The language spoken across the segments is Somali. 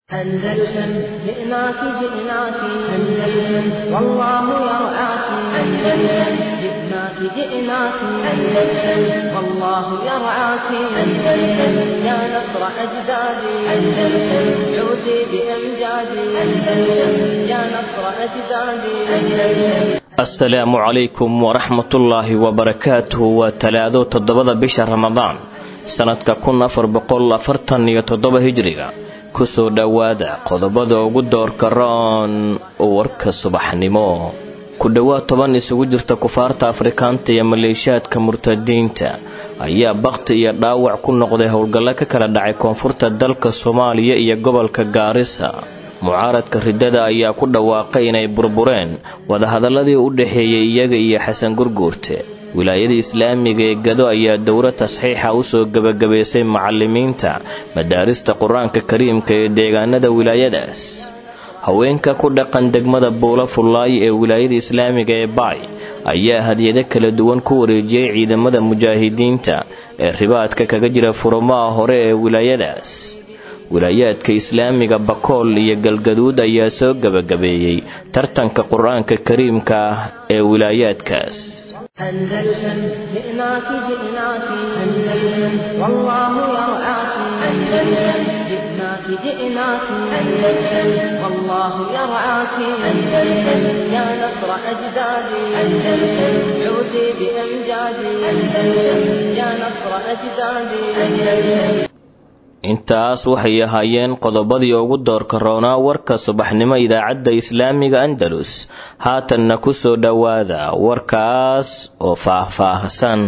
أندلسن جئناك جئناك أندلسن والله يرعاك أندلسن جئناك جئناك أندلسن والله يرعاك أندلسن يا نصر أجدادي أندلسن عودي بأمجادي أندلسن يا نصر أجدادي أندلسن asalaamu calaykum waraxmatullaahi wabarakaatuhu waa talaado toddobada bisha ramadaan sannadka kun afar boqol afartan iyo toddoba hijriga kusoo dhowaada qodobada ugu doorka roon warka subaxnimo ku dhowaad toban isugu jirta kufaarta afrikaanta iyo maleeshiyaadka murtadiinta ayaa bakhti iyo dhaawac ku noqday howlgallo ka kala dhacay koonfurta dalka soomaaliya iyo gobolka gaarisa mucaaradka riddada ayaa ku dhawaaqay inay burbureen wadahadaladii u dhexeeyey iyaga iyo xasan gurguurte wilaayada islaamiga ee gado ayaa dowro tasxiixa usoo gebagabaysay macalimiinta madaarista qur-aanka kariimka ee deegaanada wilaayadaas haweenka ku dhaqan degmada buulo fullaay ee wilaayada islaamiga ee baay ayaa hadiyado kala duwan ku wareejiyey ciidamada mujaahidiinta ee ribaadka kaga jira furumaha hore ee wilaayadaas wilaayaadka islaamiga bakool iyo galgaduud ayaa soo gebagabeeyey tartanka qur-aanka kariimka ah ee wilaayaadkaas أندلسن جئناك جئناك أندلسن والله يرعاك أندلسن جئناك جئناك أندلسن والله يرعاك أندلسن يا نصر أجدادي أندلسن عودي بأمجادي أندلسن يا نصر أجدادي أندلسن intaas waxay ahaayeen qodobadii ugu doorka roonaa warka subaxnimo idaacadda islaamiga andalus haatanna ku soo dhowaada warkaas oo faah-faahsan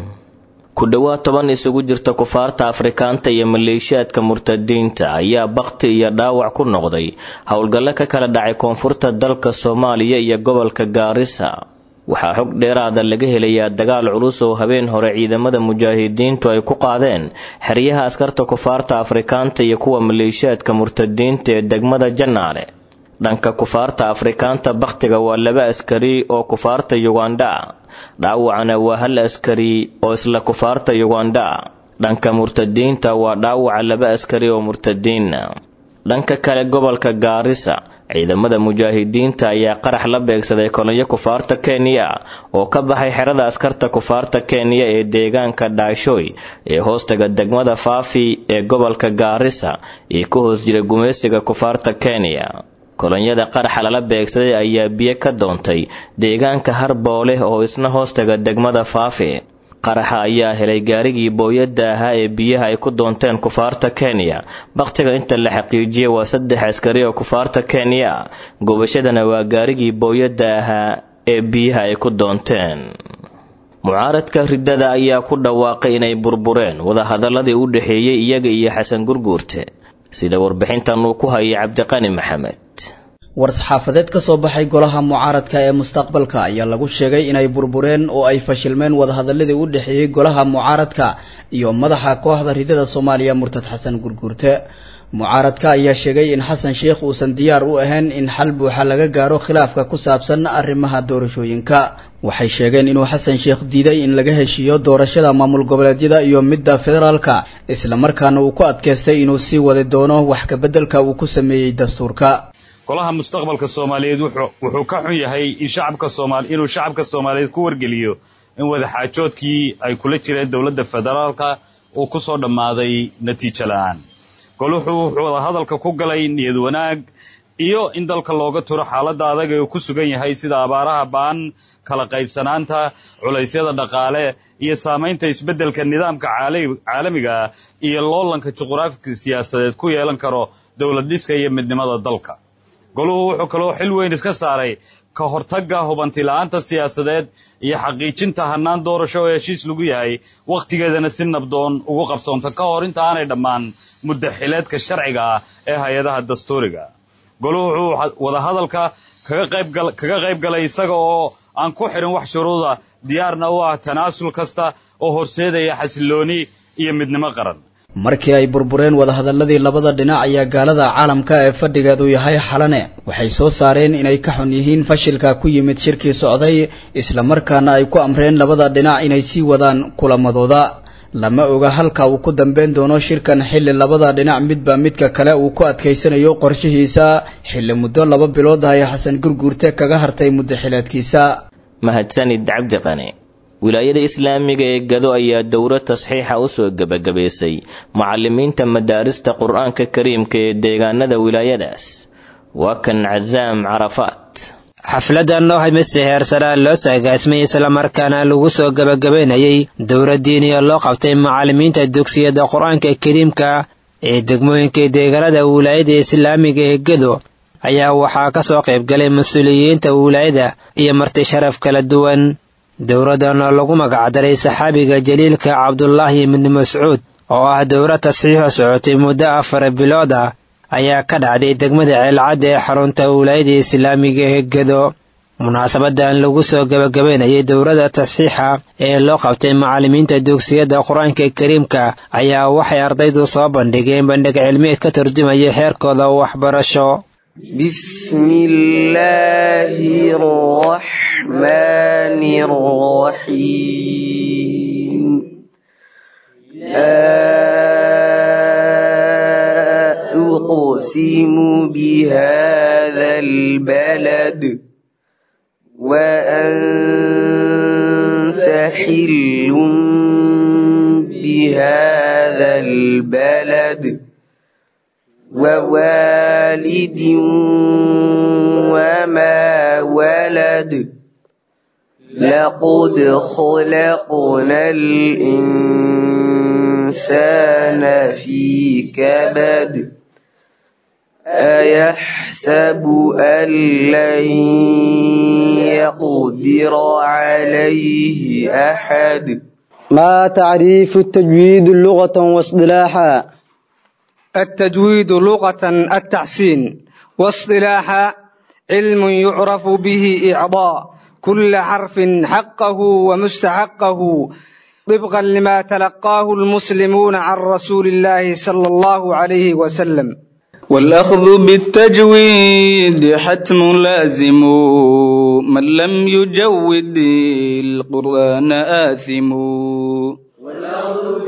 ku dhowaad toban isugu jirta kufaarta afrikaanta iyo maleeshiyaadka murtadiinta ayaa bakhti iyo dhaawac ku noqday howlgallo ka kala dhacay koonfurta dalka soomaaliya iyo gobolka gaarisa waxaa xog dheeraada laga helayaa dagaal culus oo habeen hore ciidamada mujaahidiintu ay ku qaadeen xeryaha askarta kufaarta afrikaanta iyo kuwa maleeshiyaadka murtadiinta ee degmada jannaale dhanka kufaarta afrikaanta bakhtiga waa laba askari oo kufaarta yugandha dhaawacana waa hal askari oo isla kufaarta yugandha dhanka murtadiinta waa dhaawaca laba askari oo murtadiina dhanka kale gobolka gaarisa ciidamada mujaahidiinta ayaa qarax la beegsaday kolonyo kufaarta kenya oo ka baxay xerada askarta kufaarta kenya ee deegaanka dhaashoy ee hoostaga degmada faafi ee gobolka gaarisa iyo ka hoos jira gumaysiga kufaarta kenya kolonyada qaraxa lala beegsaday ayaa biyo ka doontay deegaanka harboole oo isna hoostaga degmada faafi qaraxa ayaa helay gaarigii booyadda ahaa ee biyaha ay ku doonteen kufaarta kenya bakhtiga inta la xaqiijiyay waa saddex askari oo kufaarta kenya gubashadana waa gaarigii booyadda ahaa ee biyaha ay ku doonteen mucaaradka riddada ayaa ku dhawaaqay inay burbureen wadahadaladii u dhexeeyey iyaga iyo xasan gurguurte sida warbixintan uu ku hayay cabdiqani maxamed war-saxaafadeed ka soo baxay golaha mucaaradka ee mustaqbalka ayaa lagu sheegay inay burbureen oo ay fashilmeen wadahadaladii u dhexeeyey golaha mucaaradka iyo madaxa kooxda ridada soomaaliya murtad xasan gurguurte mucaaradka ayaa sheegay in xasan sheikh uusan diyaar u ahayn in xal buuxa laga gaaro khilaafka ku saabsan arrimaha doorashooyinka waxay sheegeen inuu xasan sheikh diiday in laga heshiiyo doorashada maamul goboleedyada iyo midda federaalka islamarkaana uu ku adkaystay inuu sii wadi doono wax kabeddelka uu ku sameeyey dastuurka golaha mustaqbalka soomaaliyeed wuxuu ka xun yahay in shacabka soomaali inuu shacabka soomaaliyeed ku wargeliyo in wadaxaajoodkii ay kula jireen dowladda federaalka uu ku soo dhammaaday natiijo la-aan goluhu wuxuu wadahadalka ku galay niyad wanaag iyo in dalka looga turo xaaladda adag ee uu ku sugan yahay sida abaaraha ba'an kala qaybsanaanta culaysyada dhaqaale iyo saamaynta isbeddelka nidaamka caalamiga ah iyo loolanka juquraafika siyaasadeed ku yeelan karo dowlad dhiska iyo midnimada dalka goluhu wuxuu kaloo xil weyn iska saaray ka hortagga hubantila'aanta siyaasadeed iyo xaqiijinta hannaan doorasho oo heshiis lagu yahay wakhtigeedana si nabdoon ugu qabsoonta ka hor inta aanay dhammaan muddo xileedka sharciga ah ee hay-adaha dastuuriga goluhu wuxuu wadahadalka kaga qayb galay isaga oo aan ku xidhin wax shuruuda diyaarna u ah tanaasul kasta oo horseedaya xasillooni iyo midnimo qaran markii ay burbureen wadahadaladii labada dhinac ayaa gaalada caalamka ee fadhigeedu yahay xalane waxay soo saareen inay ka xun yihiin fashilka ku yimid shirkii socday islamarkaana ay ku amreen labada dhinac inay sii wadaan kulamadooda lama oga halka uu ku dambeyn doono shirkan xilli labada dhinac midba midka kale uu ku adkaysanayo qorshihiisa xilli muddo laba bilood ah ay xasan gurguurte kaga hartay muddo xileedkiisa mahadsanid cabdi qane wilaayada islaamiga ee gado ayaa dowro tasxiixa usoo gebagabaysay mucalimiinta madaarista qur-aanka kariimka ee deegaanada wilaayadaas waa kan casaam carafaat xafladan oo hamise heersanaan loo saagaasmay islamarkaana lagu soo gebagabaynayay dowladdiiniya loo qabtay macallimiinta dugsiyada qur-aanka kariimka ee degmooyinka deegaanada wilaayada islaamiga ee gedo ayaa waxaa ka soo qaybgalay mas-uuliyiinta wilaayada iyo marti sharaf kala duwan dowladdan oo lagu magacdaray saxaabiga jaliilka cabdulaahi ibni mascuud oo ah dowlad tasxiixo socotay muddo afar bilood ah ayaa ka dhacday degmada ceelcadda ee xarunta wilaayada islaamiga ee gedo munaasabadan lagu soo gebagabaynayay dowladda tasxiixa ee loo qabtay macallimiinta dugsiyada qur-aanka kariimka ayaa waxay ardaydu soo bandhigeen bandhig cilmiyeed ka turjumaya xeerkooda waxbarasho بسم الله الرحمن الرحيم أقسم بهذا البلد وأنت حل بهذا البلد ووالد وما ولد لقد خلقنا الإنسان في كبد أيحسب أن لن يقدر عليه أحد ما تعريف التجويد لغة واصطلاحا التجويد لغة التحسين واصطلاحا علم يعرف به إعضاء كل حرف حقه ومستحقه طبقا لما تلقاه المسلمون عن رسول الله صلى الله عليه وسلم والأخذ بالتجويد حتم لازم من لم يجود القرآن آثم والأخذ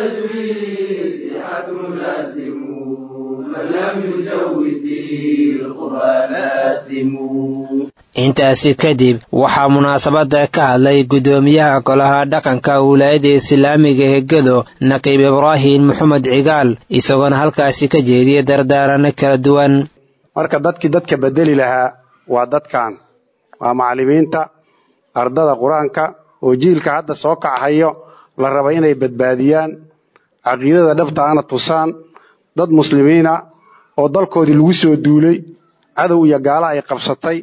بالتجويد حتم لازم من لم يجود القرآن آثم intaasi kadib waxaa munaasabada ka hadlay guddoomiyaha golaha dhaqanka wilaayada islaamiga ee gedo naqiib ibraahim maxamed cigaal isagoona halkaasi ka jeediyay dardaarano kala duwan marka dadkii dadka bedeli lahaa waa dadkan waa macallimiinta ardada qur-aanka oo jiilka hadda soo kachayo la raba inay badbaadiyaan caqiidada dhabtaana tusaan dad muslimiina oo dalkoodii lagu soo duulay cadow iyo gaala ay qabsatay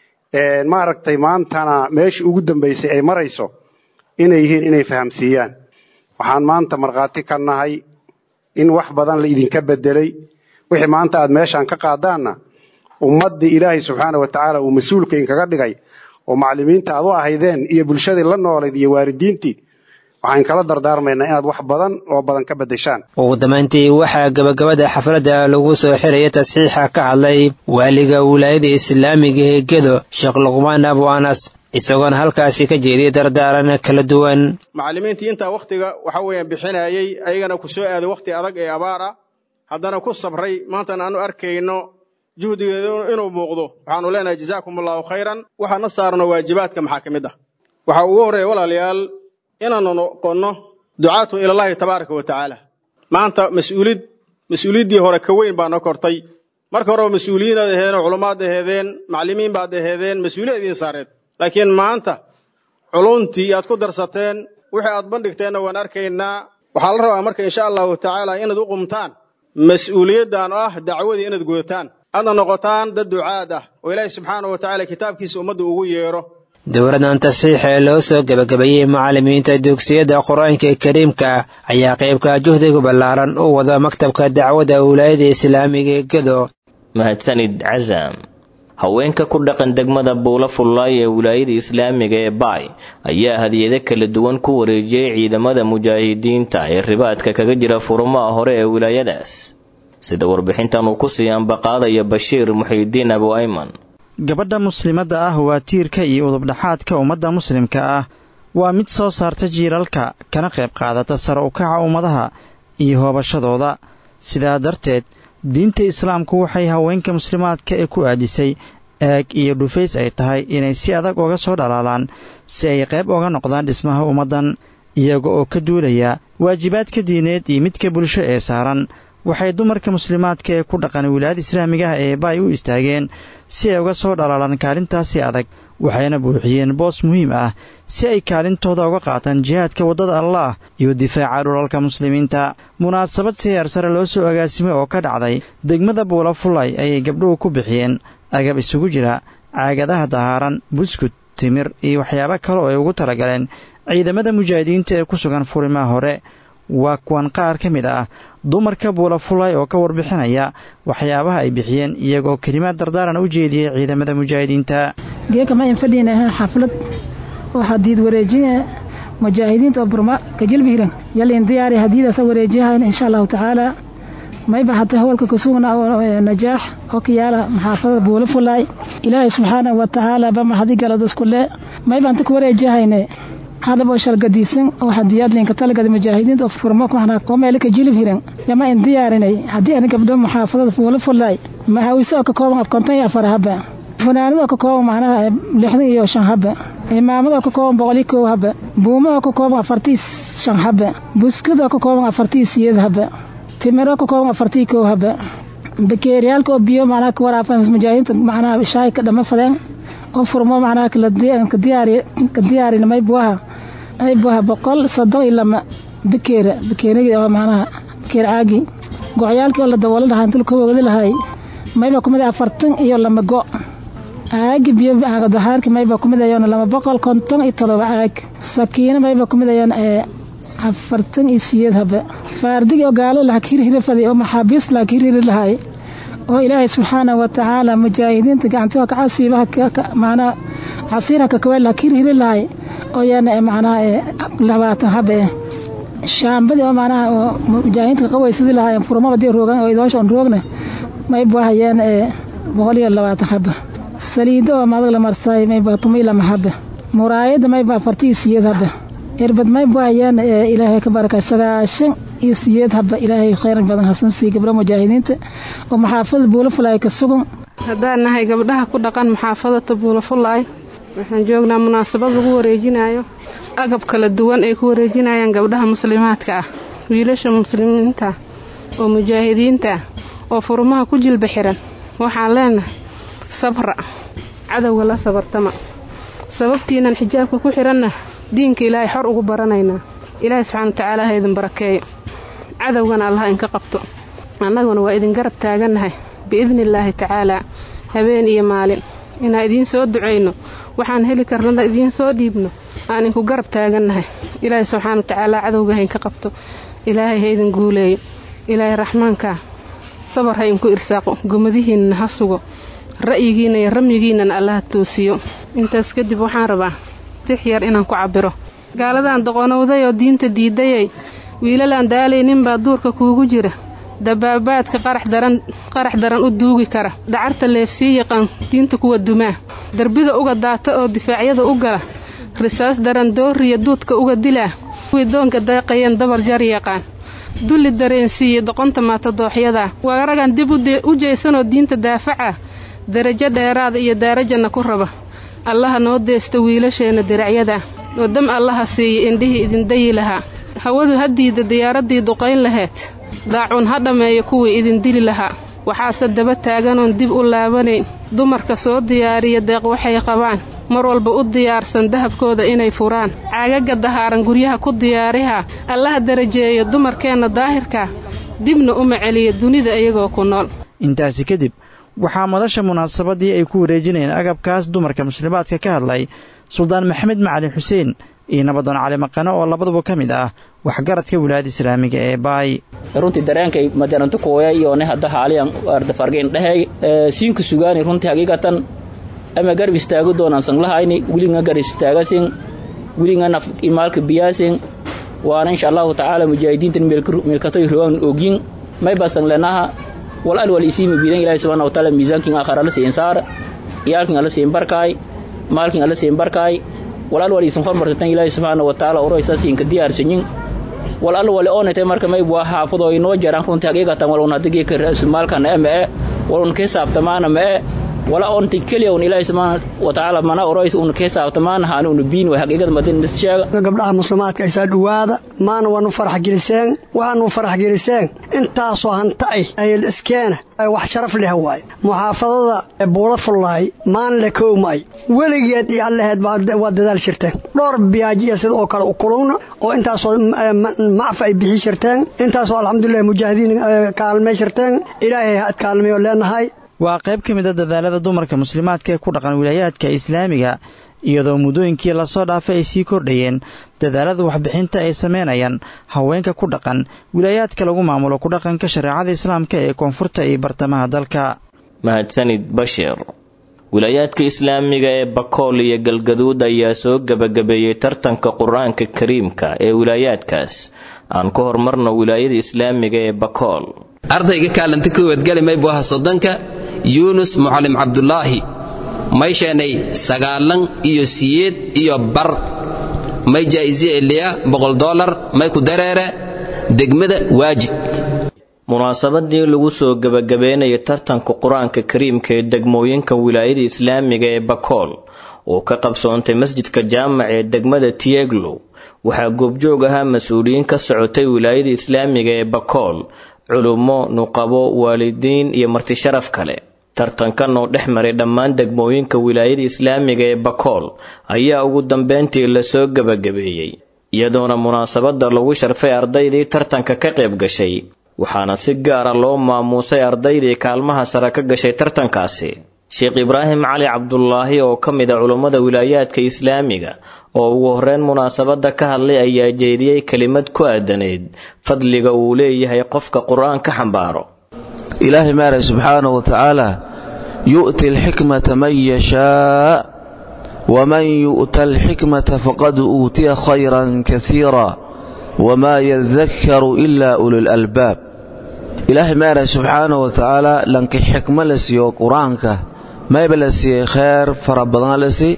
maaragtay maantana meeshii ugu dambaysay ay marayso inay yihiin inay fahamsiiyaan waxaan maanta markhaati ka nahay in wax badan la idinka bedelay wixii maanta aad meeshaan ka qaadaanna ummaddii ilaahay subxaana wa tacaala uu mas-uulka inkaga dhigay oo macallimiinta aad u ahaydeen iyo bulshadii la noolayd iyo waalidiintii waxaan kala dardaarmaynaa inaad wax badan oo badan ka beddeshaan ugu dambayntii waxaa gebagabada xafladda lagu soo xiraya tasxiixa ka hadlay waaliga wilaayada islaamiga ee gedo sheekh luqmaan abu anas isagoona halkaasi ka jeediyay dardaaran kala duwan macallimiintii intaa wakhtiga waxa weeyaan bixinayay ayagana ku soo aaday wakhti adag ee abaar ah haddana ku sabray maantana aanu arkayno juhdigeedu inuu muuqdo waxaanu leenahay jazaakum allahu khayran waxaana saarno waajibaadka maxaa ka mid ah waxaa ugu horreeya walaalayaal inaanu noqonno ducaatu ilallaahi tabaaraka wa tacaala maanta mas-uulid mas-uuliyaddii hore ka weyn baa noo kortay marka horeba mas-uuliyiinaad aheedeen oo culummaad aheedeen macallimiin baad aheedeen mas-uuliyad idiin saareed laakiin maanta culuntii aad ku darsateen wixii aad bandhigteenna waan arkaynaa waxaa la rabaa marka insha allahu tacaala inaad u qumtaan mas-uuliyaddan oo ah dacwadii inaad gudataan aadna noqotaan dad ducaad ah oo ilaahay subxaana wa tacaala kitaabkiisa ummadda ugu yeedho dowladan tasxiixa ee loo soo gebagabeeyey macallimiinta dugsiyada qur-aanka kariimka ayaa qaybka juhdiga ballaaran u wada maktabka dacwadda wilaayada islaamiga ee gedo mahadsanid casaam haweenka ku dhaqan degmada buula fullaay ee wilaayada islaamiga ee baay ayaa hadiyado kala duwan ku wareejiyey ciidamada mujaahidiinta ee ribaadka kaga jira furumaha hore ee wilaayadaas sida warbixintan uu ku sii ambaqaadaya bashiir muxiidiin abu ayman gabadha muslimadda ah waa tiirka iyo udubdhaxaadka ummadda muslimka ah waa mid soo saarta jiilalka kana qayb qaadata sare u kaca ummadaha iyo hoobashadooda sidaa darteed diinta islaamku waxay haweenka muslimaadka ee ku aadisay eeg iyo dhufays ay tahay inay si adag uga soo dhalaalaan si ay qayb uga noqdaan dhismaha ummaddan iyaga oo ka duulaya waajibaadka diineed iyo midka bulsho ee saaran waxay dumarka muslimaadka ee ku dhaqan wilaayada islaamiga ah ee baay u istaageen si ay uga soo dhalaalaan kaalintaasi adag waxayna buuxiyeen boos muhiim ah si ay kaalintooda uga qaataan jihaadka waddada allaah iyo difaaca dhulalka muslimiinta munaasabad si heer sare loo soo agaasimay oo ka dhacday degmada buula fulay ayay gabdhuhu ku bixiyeen agab isugu jira caagadaha dahaaran buskud timir iyo waxyaabo kale oo ay ugu talagaleen ciidamada mujaahidiinta ee ku sugan furimaha hore waa kuwan qaar ka mid ah dumarka buula fulay oo ka warbixinaya waxyaabaha ay bixiyeen iyagoo kelimaad dardaaran u jeediyey ciidamada mujaahidiinta geeka ma infadhiinaha xaflad oo hadiid wareejine mujaahidiinta oo burma kajilbihiran yalin diyaari hadiidasa wareejiyahayn insha allahu tacaala mayba hata howlka kasugna oo najaax oo kayaala maxaafadada buula fulaay ilaahay subxaanahu wa tacaala ba mahadi galad iskule mayba anta ku wareejiyahayne hadab oo shalgadiisan oo hadiyaad linka talagada mujaahidiinta oo furmo oo meelka jilib hiran yama in diyaarinay haddii ani gabdho muxaafadada buula fulaay mahawise oo ka kooban af konton iyo afar haba funaanada oo ka kooban macnaha lixdan iyo shan haba imaamada oo ka kooban boqol iyo kow haba buuma oo ka kooban afartii shan haba buskud oo ka kooban afartii siyeed haba timiro ka kooban afartii kow haba bakeeriyaalka oo biyo macnaha ka waraafan mujaahidiinta macnaha shaay ka dhama fadeen oo furmo macnaha ka diyaarin maybuaha maybuaha boqol soddon iyo lama bakeera bakeerigi oo macnaha bakeer caagi gocyaalkii oo la daboolo lahaa inta ka wogdi lahay mayba kumid afartan iyo lama go caagi biyo dahaarki mayba kumid ayoona lama boqol konton iyo todoba caag sakiino mayba kumid ayoona afartan iyo siyeed habe faardigi oo gaalo laha hirhiri faday oo maxaabiis laha hirhiri lahay oo ilaahay subxaanahu wa tacaala mujaahidiinta gacantiha kacasiibaha macnaha casiirha kakaweel laha hirhiri lahay oo yaana macnaha labaatan habe eh shaambadii oo macnaha oo mujaahidiinta kaqawaysadii lahay furmaba dii roogan oo idoosha on roogna maybu hayaan boqol iyo labaatan habe saliido oo madag la marsaay mayba tumi lama habe muraayada mayba afartii siyeed habe irbad maybu hayaan ilaahay ka barakay sagaashan iyo siyeed haba ilaahay khayran badan hasan sii gabdho mujaahidiinta oo maxaafada buulafulaay ka sugan haddaan nahay gabdhaha ku dhaqan maxaafadata buulafulaay waxaan joognaa munaasabad lagu wareejinayo agab kala duwan ay ku wareejinayaan gabdhaha muslimaadka ah wiilasha muslimiinta oo mujaahidiinta oo furmaha ku jilba xiran waxaan leenahay sabra cadowga la sabartama sababtiinan xijaabka ku xiranna diinka ilaahay xor ugu baranaynaa ilaahay subxaana wa tacaala ha idin barakeeyo cadowgana allah inka qabto annaguna waa idin garab taagannahay biidni illaahi tacaalaa habeen iyo maalin inaan idiin soo ducayno waxaan heli karnana idiin soo dhiibno aan inku garab taagannahay ilaahay subxaana wa tacaala cadowga ha inka qabto ilaahay ha idin guuleeyo ilaahay raxmaankaa sabar ha inku irsaaqo gomadihiinna ha sugo ra'yigiinna iyo ramyigiinnana allaha toosiyo intaas kadib waxaan rabaa tix yar inaan ku cabbiro gaaladan doqonowday oo diinta diidayay wiilalaan daalayninbaa duurka kuugu jira dabaabaadka qarax daran u duugi kara dacarta leefsii yaqaan diinta kuwa dumaa darbida uga daata oo difaacyada u gala risaas daran dooriya duudka uga dilaa kuwii doonka daaqayeen dabar jar yaqaan dulli dareensiiya doqonta maatadooxyadaa waa ragan dib u jeysanoo diinta daafaca darajo dheeraada iyo daarajanna ku raba allaha noo deesta wiilasheenna diracyada oo dam allaha siiya indhihii idindayi lahaa hawadu ha diida diyaaraddii duqayn laheed daacuun ha dhammeeyo kuwii idin dili lahaa waxaase daba taaganoon dib u laabanayn dumarka soo diyaariya deeq waxay qabaan mar walba u diyaarsan dahabkooda inay furaan caagaga dahaaran guryaha ku diyaariha allaha darajeeyo dumarkeenna daahirka dibna uma celiya dunida iyagoo ku nool intaasi kadib waxaa madasha munaasabadii ay ku wareejinayeen agabkaas dumarka muslimaadka ka hadlay suldaan maxamed macali xuseen iyo nabadoon cali maqano oo labaduba ka mid ah waxgaradka wilaayada islaamiga ee baay runtii dareenkay madaranto kooya iyone hadda haaliyan arda fargeyn dhehey siinku sugaani runtii hagiigatan ama garab istaago doonaan sanglahayni wilinga garab istaagasin wilinga naf imaalka biyaasin waana insha allahu tacaala mujaahidiintan meelkatoy rogan ogyin may basan lenaha wal al wal isiimi bidan ilaahi subhanahu wa ta'ala miisaankin aakhara la siin saar iyaalkin alla siin barkaay maalkin alla siin barkaay walaal waliisan hormartatan ilaahay subxaana wa tacaala oroysaasinka diyaarsanyin wal alla wali oonaytay marka mayb waa xaafado inoo jaraan runtii haqiiqatan walun hadigii ka ra'sumaalkana e ma'e walun ka hisaabtamaana ma'e wala onti keliya un ilaahay subxaana wa tacaala mana oroys un ka hisaabtamaana haani unu biin way haqiiqada madin sheega gabdhaha muslimaadka isaa dhowaada maana waanu farax geliseen waxaanu farax geliseen intaasoo hanta ay ayl iskeena ay wax sharaf leh waaye muxaafadada buula fullaay maan le koowmay weligeed iyo allaheed waa dadaal shirteen dhowr biyaaji iyo sida oo kale u kulugna oo intaasoo macfa ay bixi shirteen intaasoo alxamdulilah mujaahidiin kaalmay shirteen ilaahay ha ad kaalmayo leenahay waa qayb ka mid a dadaalada dumarka muslimaadka ee ku dhaqan wilaayaadka islaamiga iyadoo muddooyinkii lasoo dhaafay ay sii kordhayeen dadaalada waxbixinta ay samaynayaan haweenka ku dhaqan wilaayaadka lagu maamulo ku dhaqanka shareecada islaamka ee koonfurta iyo bartamaha dalka mahadsanid bashir wilaayaadka islaamiga ee bakool iyo galgaduud ayaa soo gebagabeeyey tartanka qur-aanka kariimka ee wilaayaadkaas aan ku horumarno wilaayada islaamiga ee bakool ardayga kaalanta kowaadgali maybu aha soddonka yuunus mucallim cabdulaahi may sheenay sagaalan iyo siyeed iyo bar may jaa'isi eliya boqol dolar may ku dareere degmada waajid munaasabadii lagu soo gebagabeynaya tartanka qur-aanka kariimka ee degmooyinka wilaayada islaamiga ee bakool oo ka qabsoontay masjidka jaamac ee degmada tieglow waxaa goobjoog ahaa mas-uuliyiin ka socotay wilaayada islaamiga ee bakool culummo nuqabo waalidiin iyo martisharaf kale tartankan oo dhex maray dhammaan degmooyinka wilaayada islaamiga ee bakool ayaa ugu dambeyntii lasoo gebagabeeyey iyadoona munaasabadda lagu sharfay ardaydii tartanka ka qayb gashay waxaana si gaara loo maamuusay ardaydii kaalmaha sare ka gashay tartankaasi sheekh ibraahim cali cabdulaahi oo ka mid a culummada wilaayaadka islaamiga oo ugu horreyn munaasabadda ka hadlay ayaa jeediyey kelimad ku aadaneyd fadliga uu leeyahay qofka qur-aan ka xambaaro ilaahay maaray subxaanahu wa tacaala yu'ti alxikmata man yashaa waman yu'ta alxikmata faqad uutiya khayran kasiira wamaa yadakkaru ilaa ululalbaab ilaahay maaray subxaanahu wa tacaala lanki xikmo la siiyo qur-aanka mayba la siiyey kheyr fara badan la sii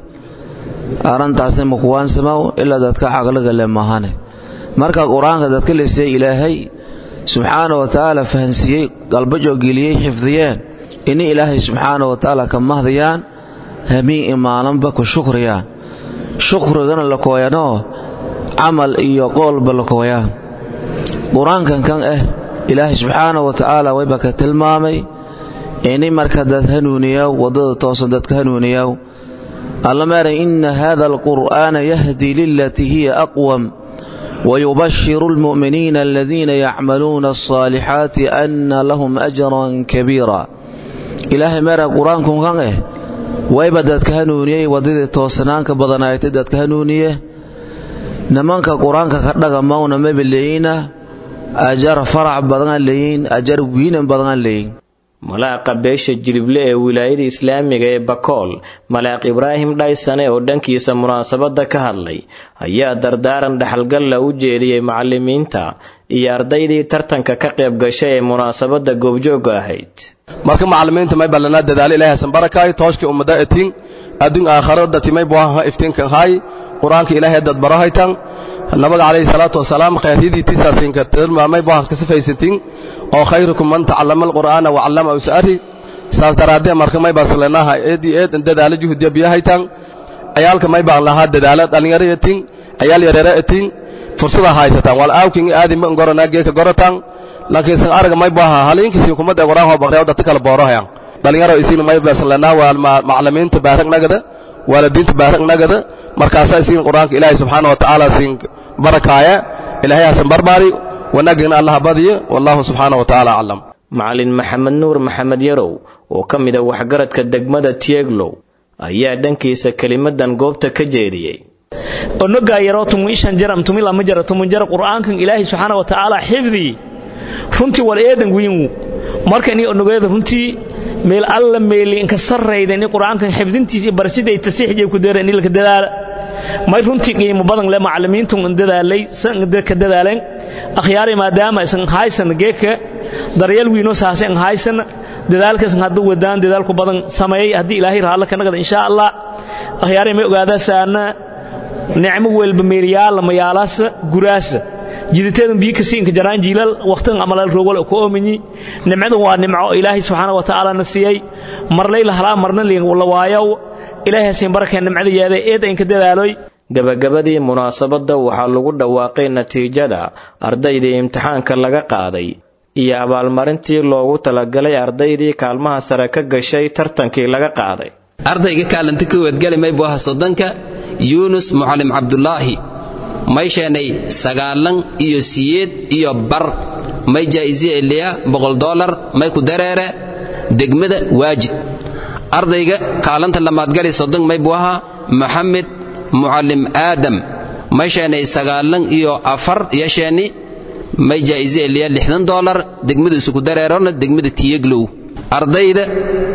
arrintaasna makuwaansamaw ilaa dadka caqliga le mahane marka qur-aanka dadka la siiyey ilaahay subxaana wa tacaala fahansiiyey galbajo geliyey xifdiyeen ini ilaahay subxaana wa tacaala ka mahdayaan hamiin imaalanba ku shukriyaan shukrigana la kooyanoo camal iyo qoolba la kooyaan qur-aankan kan ah ilaahay subxaana wa tacaala wayba ka tilmaamay ini marka dad hanuuniyaw waddada toosan dadka hanuuniyaw alla maaray ina hada alqur'aana yahdi lilatii hiya aqwam ويبشر المؤمنين الذين يعملون الصالحات أن لهم أجرا كبيرا إلهي مارا قرآنكم كان إيه ويبا دادك هنونيه ودد توسنانك بدنايت دادك هنونيه نمانك قرآنك كدغ مونا مبليين أجر فرع بدن لين أجر وين بدن لين malaaqa beesha jilible ee wilaayada islaamiga ee bakool malaaq ibraahim dhaysane oo dhankiisa munaasabadda ka hadlay ayaa dardaaran dhaxalgalla u jeediyey macalimiinta iyo ardaydii tartanka ka qayb gashay ee munaasabadda goobjoogga ahayd marka macalimiinta may ballanaa dadaalo ilaahay hasan barakaay tooshkii ummada etiin adduun aakharo datimay buaha iftiinkan haay qur-aanka ilaahay dad barahaytan nabiga calayhi salaatu wasalaam khayryadii tisaasinka tilmaamay buahan ka sifaysatiin oo khayrukum man tacallama alqur'aana wa callama usari saas daraadee marka may baaslenaha eed iyo eed dadaalo juhdiya biyahaytan ciyaalka may baan lahaa dadaalo dhallinyaro etin ciyaal yareero etin fursada haysataan wal aawkin aadi ma ngorana geeka gorotan laakiin san araga may baaha haliinkisi kumada quraan ho baqreeyo dadka kala boorohayan dhalinyaro isiin may baaslenaha waa macallimiinta baarag nagada waalidiinta baarag nagada markaasaa isiin qur-aanka ilaahay subxaana wa tacaala siin barakaaya ilaahay hasan barbaari wanaagina allaha badiyo wallahu subxaana wa tacaala aclam macalin maxamed nuur maxamed yarow oo ka mid a waxgaradka degmada tieglow ayaa dhankiisa kelimadan goobta ka jeediyey onogaa yaroo tumuishan jaram tumilama jara tumunjara qur'aankan ilaahay subxaana wa tacaala xifdii runtii war eedan wiinwu markani onogeeda runtii meel alla meeli inka sarrayda ni qur'aankan xifdintiisa iyo barsiday tasiixjay ku deera inilka dadaala may runtii qiimo badan le macallimiintu dadaalay ka dadaaleen akhyaari maadaama isan haysan geeka daryeel wiino saasen haysan dadaalkaas hadduu wadaan dadaalku badan sameeyay haddii ilaahay raalla ka nagada insha allah akhyaari may ogaadaa saana nicmo welba meeliyaala mayaalaasa guraasa jiditeedan biyo kasiinka jaraan jiilal waqtigan amalal rogol ku oominyi nimcadan waa nimco ilaahay subxaana wa tacaala na siiyey marlay la halaa marna la waayow ilaahay hasiin barakeen nimcada yeeday eed inka dadaaloy gabagabadii munaasabadda waxaa lagu dhawaaqay natiijada ardaydii imtixaanka laga qaaday iyo abaalmarintii loogu talagalay ardaydii kaalmaha sare ka gashay tartankii laga qaaday ardayga kaalanta ka wadgali maybu aha soddonka yuunus mucalim cabdulaahi may sheenay sagaalan iyo siyeed iyo bar may jaa'isiya iliya boqol dolar may ku dareere degmada waajid ardayga kaalanta lamaadgali soddon may buu ahaa maxamed mucalim aadam may sheenay sagaalan iyo afar yasheeni may jaa'isiya iliya lixdan dolar degmada isuku dareerona degmada tiyeglow ardayda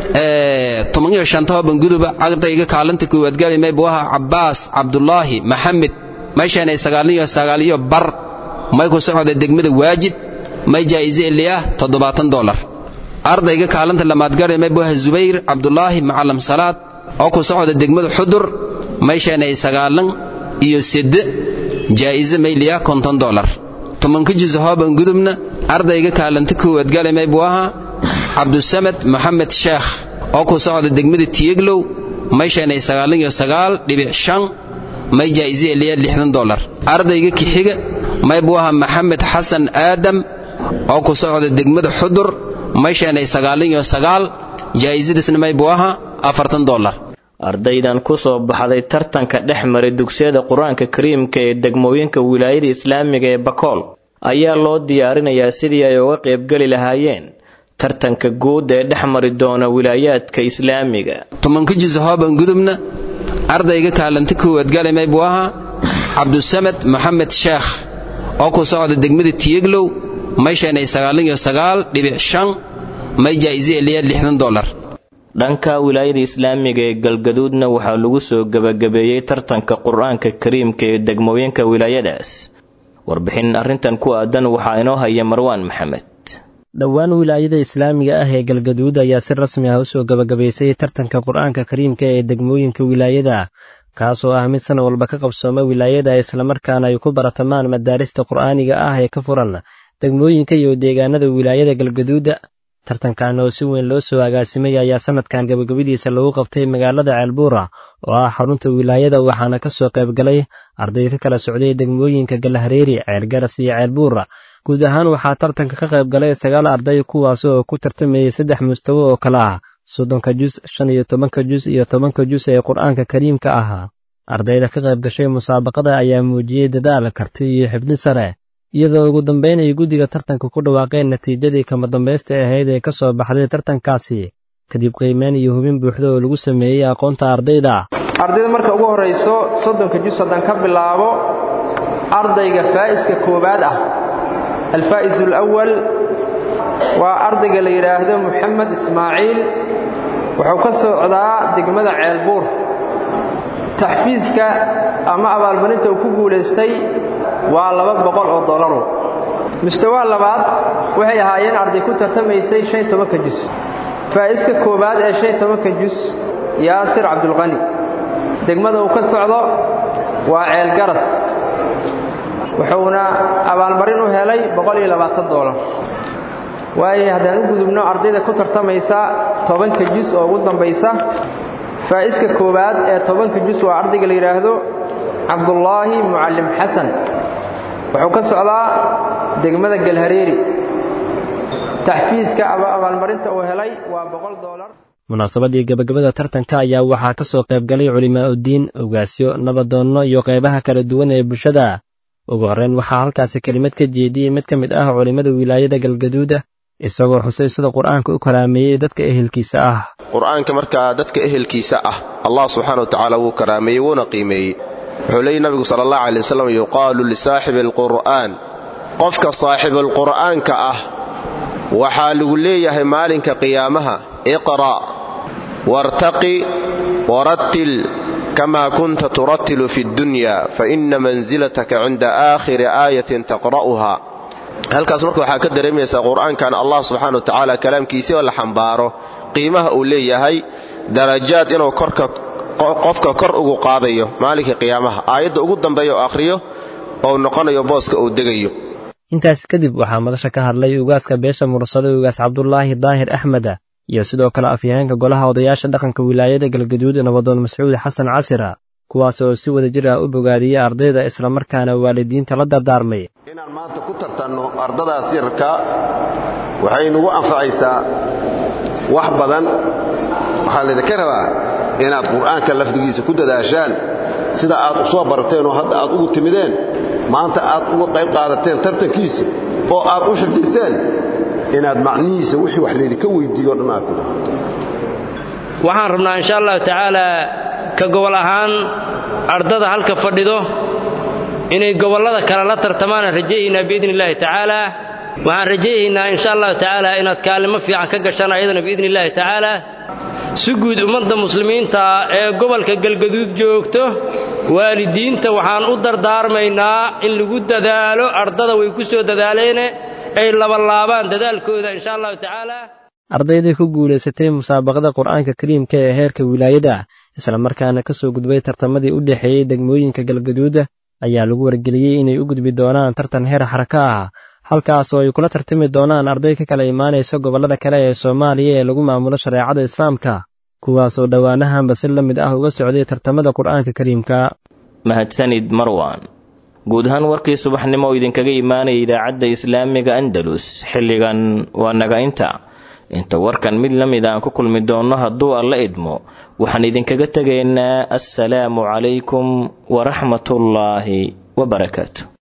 toban iyo shanta banguduba ardayga kaalanta koowaadgali may buu ahaa cabbaas cabdulaahi maxamed may sheenay sagaalin iyo sagaal iyo bar may ku socda degmada waajid may jaa'ise iliyah toddobaatan dolar ardayga kaalanta lamaadgare may buha zubayr cabdulaahi macalam salaad oo ku socda degmada xudur may sheenay sagaalan iyo sedde jaa'ise may liya konton dolar tobanka juz hooban gudubna ardayga kaalanta koowaad gale may buu ahaa cabdusamad maxamed sheekh oo ku socda degmada tiyeglow may sheenay sagaalan iyo sagaal dhibic shan may jaa'ise iliya lixdan dolar ardayga kixiga may buu ahaa maxamed xasan aadam oo ku socda degmada xudur may sheenay sagaalin iyo sagaal jaa'isadiisna may buu ahaa afartan dolar ardaydan ku soo baxday tartanka dhex maray dugsiyada qur-aanka kariimka ee degmooyinka wilaayada islaamiga ee bakool ayaa loo diyaarinayaa sidii ay uga qaybgeli lahaayeen tartanka guud ee dhex mari doona wilaayaadka islaamiga tobanka juz hooban gudubna ardayga kaalanta koowaad gale may buu ahaa cabdusamad maxamed sheekh oo ku socda degmada tiyeglow may sheenay sagaalin iyo sagaal dhibic shan may jaa'ise iliya lixdan dolar dhanka wilaayada islaamiga ee galgaduudna waxaa lagu soo gebagabeeyey tartanka qur-aanka kariimka ee degmooyinka wilaayadaas warbixin arrintan ku aadan waxaa inoo haya marwaan maxamed dhowaan wilaayada islaamiga ah ee galgaduud ayaa si rasmi ah u soo gebagabaysay tartanka qur-aanka kariimka ee degmooyinka wilaayada kaasoo ah mid sana walba ka qabsooma wilaayada islamarkaana ay ku baratamaan madaarista qur'aaniga ah ee ka furan degmooyinka iyo deegaanada wilaayada galgaduuda tartankan oo si weyn loo soo agaasimay ayaa sanadkan gabagabadiisa lagu qabtay magaalada ceelbuura oo ah xarunta wilaayada waxaana ka soo qaybgalay arday ka kala socday degmooyinka galahareeri ceelgaras iyo ceelbuura guud ahaan waxaa tartanka ka qaybgalay sagaal arday kuwaas oo ku tartamayay saddex mustawo oo kale ah soddonka jus shan iyo tobanka jus iyo tobanka jus ee qur-aanka kariimka ahaa ardayda ka qayb gashay musaabaqada ayaa muujiyey dadaal karti iyo xibni sare iyadoo ugu dambayn ay guddiga tartanka ku dhawaaqeen natiijadii kama dambaysta ahayd ee ka soo baxday tartankaasi kadib qiimeyn iyo hubin buuxda oo lagu sameeyey aqoonta ardayda ardayda marka ugu horrayso soddonka jus haddaan ka bilaabo ardayga faa'iska koowaad ah alfaa'is alawal waa ardayga la yidhaahdo moxamed ismaaciil wuxuu ka socdaa degmada ceelbuur taxfiiska ama abaalmarinta uu ku guulaystay waa laba boqol oo dolaru mustawaha labaad waxay ahaayeen arday ku tartamaysay shan iyo tobanka jus faa'iska koowaad ee shan iyo tobanka jus yaasir cabdulqani degmada uu ka socdo waa ceelgaras wuxuuna abaalmarin u helay boqol iyo labaatan dolar waayo haddaan u gudubno ardayda ku tartamaysa tobanka jus oo ugu dambaysa faa'iska koowaad ee tobanka jus waa ardayga la yidhaahdo cabdullaahi mucallim xasan wuxuu ka socdaa degmada galhareeri taxfiiska abaalmarinta uu helay waa boqol dolar munaasabadii gabagabada tartanka ayaa waxaa ka soo qaybgalay culimaa'udiin ogaasyo nabadoonno iyo qaybaha kala duwan ee bulshada ugu horreyn waxaa halkaasi kelimad ka jeediyey mid ka mid ah culimmada wilaayada galgaduuda isagoo xusay sida qur-aanka u karaameeyey dadka ehelkiisa ah qur-aanka markaa dadka ehelkiisa ah allah subxaana wa tacaala wuu karaameeyey wuuna qiimeeyey wuxuu leeyay nabigu sala allah calay wasalam yuqaalu lisaaxibi alqur'aan qofka saaxibulqur'aanka ah waxaa lagu leeyahay maalinka qiyaamaha iqra' wartaqi warattil kama kunta turattilu fi ddunya faina mansilataka cinda aakhiri aayatin taqra'uha halkaas marka waxaa ka dareemaysaa qur'aankan allah subxana wa tacaala kalaamkiisii oo la xambaaro qiimaha uu leeyahay darajaad inuu korka qofka kor ugu qaadayo maalinka qiyaamaha aayadda ugu dambeeya oo akhriyo oo noqonayo booska uu degayo intaasi kadib waxaa madasha ka hadlay ugaaska beesha mursada ugaas cabdulaahi daahir axmeda iyo sidoo kale afyaheenka golaha odayaasha dhaqanka wilaayada galgaduud nabadoon mascuud xasan casira kuwaas oo si wada jir ah u bogaadiyey ardayda islamarkaana waalidiinta la dardaarmay inaan maanta ku tartanno ardadaas yararka waxay nagu anfacaysaa wax badan waxaa laydinka rabaa inaad qur'aanka lafdigiisa ku dadaashaan sida aad u soo barateen oo hadda aad ugu timideen maanta aad uga qayb qaadateen tartankiisa oo aad u xifdiseen inaad macnihiisa wixii wax laydinka weyddiiyo o dhan aad ku raabteen waxaan rabnaa insha allahu tacaalaa ka gobol ahaan ardada halka fadhido inay gobollada kale la tartamaanaan rajayaynaa biidni illaahi tacaalaa waxaan rajayaynaa insha allahu tacaalaa inaad kaalimo fiican ka gashaan ayadana biidni illaahi tacaalaa si guud ummadda muslimiinta ee gobolka galgaduud joogto waalidiinta waxaan u dardaarmaynaa in lagu dadaalo ardada way ku soo dadaaleene ay labalaabaan dadaalkooda insha allahu tacaalaa ardaydii ku guulaysatay musaabaqada qur'aanka kariimka ee heerka wilaayada islamarkaana ka soo gudbay tartamadii u dhexeeyey degmooyinka galgaduuda ayaa lagu wargeliyey inay u gudbi doonaan tartan heer xaraka ah halkaas oo ay kula tartami doonaan arday ka kala imaanaysa gobollada kale ee soomaaliya ee lagu maamulo shareecada islaamka kuwaas oo dhowaanahanba si la mid ah uga socday tartamada qur'aanka kariimka mahadsanid marwan guud ahaan warkii subaxnimo oo idinkaga imaanaya idaacadda islaamiga andalus xilligan waa naga inta inta warkan mid la mid aan ku kulmi doonno hadduu alla idmo waxaan idinkaga tegaynaa assalaamu calaykum waraxmatullaahi wabarakaatu